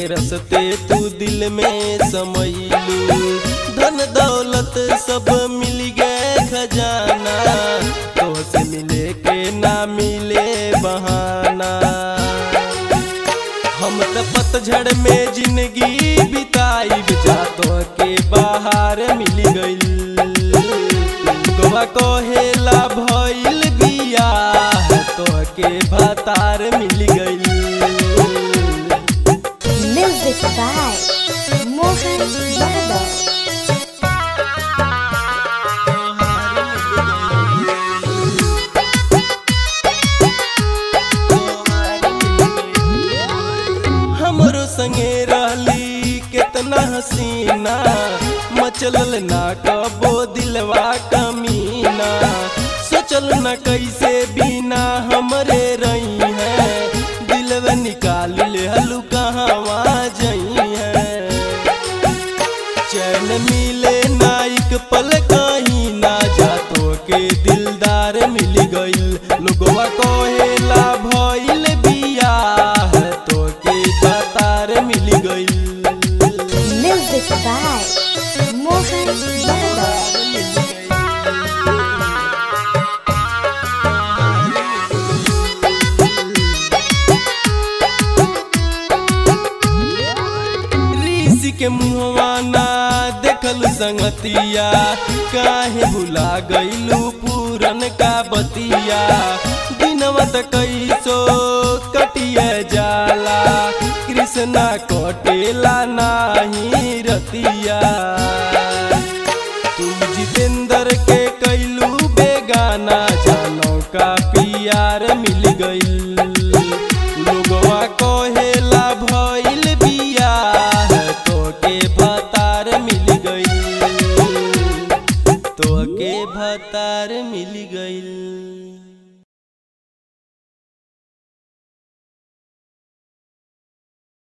रसते तू दिल में समैलू धन दौलत सब मिल गए खजाना तो से मिले के ना मिले बहाना हम त पतझड़ में जिंदगी बिताई जातो के बाहर मिल गइल गोवा कहेला भइल बियाह तो के भतार मिल गइल Music by Mohan Yadav. हमरो संगे रहली केतना हसीना मचलल ना कबो दिलवा कमीना सोचल न कैसे बिना हमरे रही है दिलवा निकाल ले हलू कहवा जई है चैन मिले नाइक पल कहीं ना जातो के दिलदार मिल गइल लोगवा कहेला भइल बियाह तो के बतार मिल गइल Music by Mohan Yadav. ऋषि के मुहवा ना देखल संगतिया काहे भुला गइलू पूरन का बतिया दिनवा त कैसो कटिया जाला कृष्णा कटेला नाही रतिया तुम जितेंद्र के कैलू बेगाना जानो का पियार मिल गइल लोगवा कहेला भइल बियाह तो के भतार मिल गइल तो के भतार मिल गइल